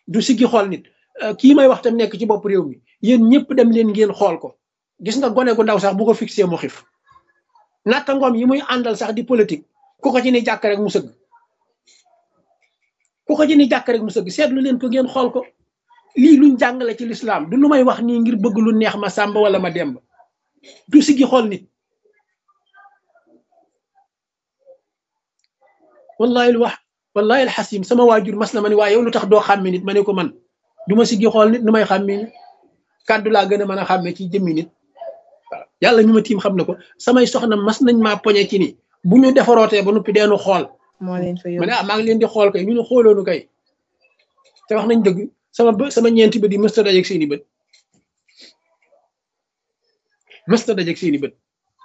du siggi xool nit kii may wax tam nekk ci bopp réew mi yéen ñëpp dem leen ngeen xool ko gis nga gone gu ndaw sax bu ko fixé mu xif natta ngoom yi muy àndal sax di politique ku ko ci ni jàkk rek mu sëgg ku ko ci ni jàkk rek mu sëgg seetlu leen ko ngeen xool ko lii luñ jàngale ci lislaam du lu may wax nii ngir bëgg lu neex ma sàmba wala ma demb du siggi xool nit wallahi lu wax wallahi alxasim sama waajur mas na ma ni waaye yow lu tax doo xàmme nit ma ne ko man du ma siggi xool nit nu may xàmme nit kàddu laa gën a mën a xàmme ci jëmmi nit waaw yàlla ñu ma tiim xam na ko samay soxna mas nañ maa poñe ci ni bu ñu defarootee ba noppi deenu xool moo leen fa ma ne ah maa ngi leen di xool kay ñu ne xooloonu kay te wax nañ dëgg sama bë sama ñeenti bët yi mësta dajeeg seeni bët mësta dajeeg seeni bët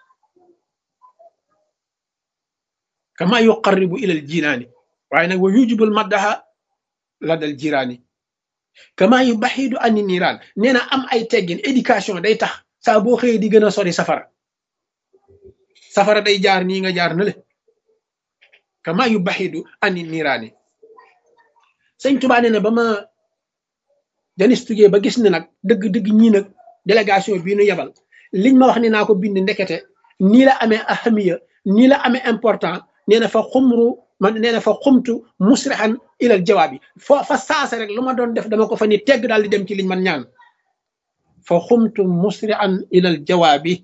kama yuqarribu ilal jinaani waaye nag wa yujibul maddaha la dal jiraani kama yu baxidu ani niiraan nee na am ay teggin éducation day tax saa boo xëyee di gën a sori safara safara day jaar nii nga jaar na le kama yu baxidu ani niiraani sëñ Tuubaa nee na ba ma janistugee ba gis ne nag dëgg-dëgg ñii nag délégation bii nu yebal liñ ma wax ni naa ko bind ndekete nii la amee ahamiya nii la amee important nee na fa xumru man nee na fa xumtu musrihan ilal jawaab yi fo fa saasa rek lu ma doon def dama ko fa ni tegg daal di dem ci liñ man ñaan fa xumtu musrihan ilal jawaab yi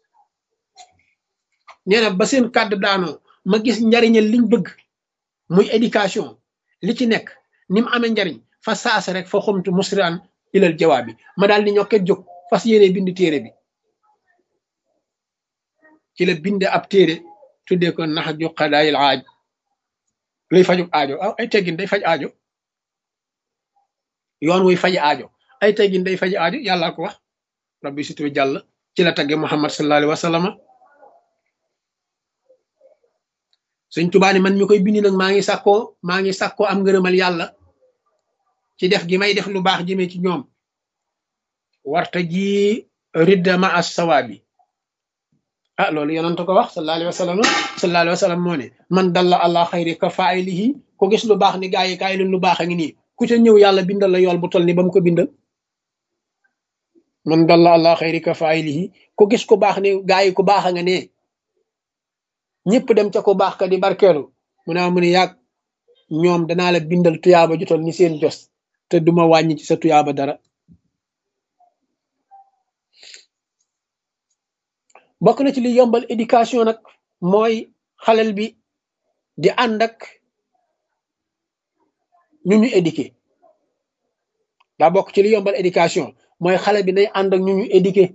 nee na ba seen kàddu daanoo ma gis njariñal liñ bëgg muy éducation li ci nekk ni mu amee njariñ fa saasa rek fa xumtu musrihan ilal jawaab yi ma daal di ñokket jóg fas yéene bind téere bi ci la binde ab téere tuddee ko nax ju xadaayil aaj luy fajub aajo aw ay teggin day faj aajo yoon wuy faj aajo ay teggin day faj aajo yàllaa ko wax rabbi situ jàll ci la tagge muhammad sallallahu alayhi wa sallam suñ tubaani man mi koy bindi nag maa ngi sàkkoo maa ngi sàkkoo am ngërëmal yàlla ci def gi may def lu baax jëmee ci ñoom warta ji ridda ma as sawaabi ah loolu yonent ko wax sallallahu alayhi wa sallam sallallahu alayhi wa sallam moo ne man dalla allah xayri ka faaylihi ko gis lu baax ni gaa yi kaay leen lu baax a ngi nii ku ca ñëw yàlla bindal la yool bu toll ni ba mu ko bindal man dalla allah xayri ka faaylihi ko gis ku baax ni gaa yi ku baax a nga ne ñëpp dem ca ku baax ka di barkeelu mu ne mu ne yàgg ñoom danaa la bindal tuyaaba ju toll ni seen jos te duma wàññi ci sa tuyaaba dara bokk na ci li yombal éducation nag mooy xalel bi di ànd ak ñu ñu éduqué daa bokk ci li yombal éducation mooy xale bi nay ànd ak ñu ñu éduqué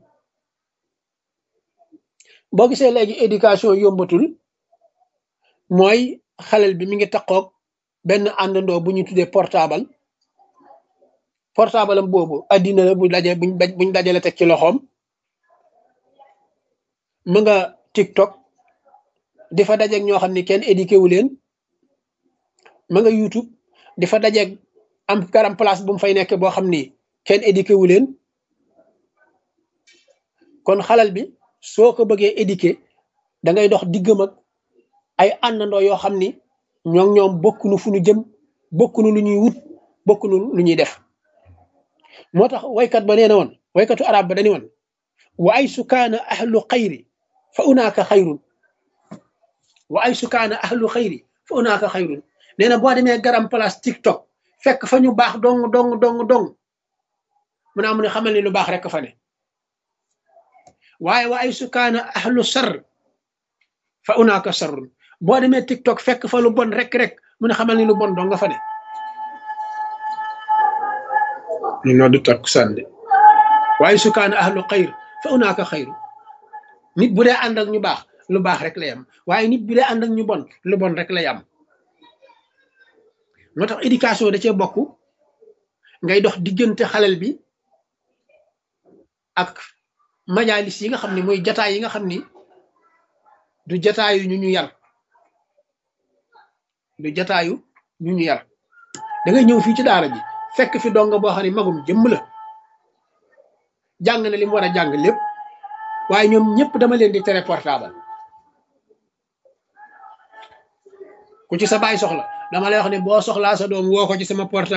boo gisee léegi éducation yombatul mooy xalel bi mi ngi takkoog benn àndandoo bu ñu tuddee portable portable am boobu addina la bu daje buñ buñ dajale teg ci loxoom mu nga TikTok di fa dajeeg ñoo xam ne kenn éduqué wu leen ma nga YouTube di fa dajeeg am garam place bu mu fay nekk boo xam ni kenn éduqué wu leen kon xalal bi soo ko bëggee éduqué da ngay dox diggam ak ay àndandoo yoo xam ni ñoom ñoom bokkunu fu ñu jëm bokkunu lu ñuy wut bokkunu lu ñuy def moo tax waykat ba nee na woon waykatu arab ba dañu woon wa ay sukaana ahlu xayri fa unaaka xayrun wa ay sukaana ahlu xayri fa unaaka xayrun nee na boo demee garam place tiktok fekk fa ñu baax dong dong dong dong mu naa mu ne xamal ni lu baax rek fa ne waaye wa ay sukaana ahlu sar fa unaaka sarrun boo demee tiktok fekk fa lu bon rek rek mu ne xamal ni lu bon dong nga fa ne ñu noo du takk sànde waaye sukaana ahlu xayr fa unaaka xayru nit bu dee ànd ak ñu baax lu baax rek lay am waaye nit bu dee ànd ak ñu bon lu bon rek lay am moo tax éducation da cee bokk ngay dox diggante xalel bi ak majalis yi nga xam ne mooy jataay yi nga xam ni du jataayu ñu ñu yar du jataayu ñu ñu yar da ngay ñëw fii ci daara ji fekk fi donga boo xam ne magum jëmm la jàng na li mu war a jàng lépp waaye ñoom ñëpp dama leen di tere portable ku ci sa baay soxla dama lay wax ne boo soxlaa sa doom woo ko ci sama portable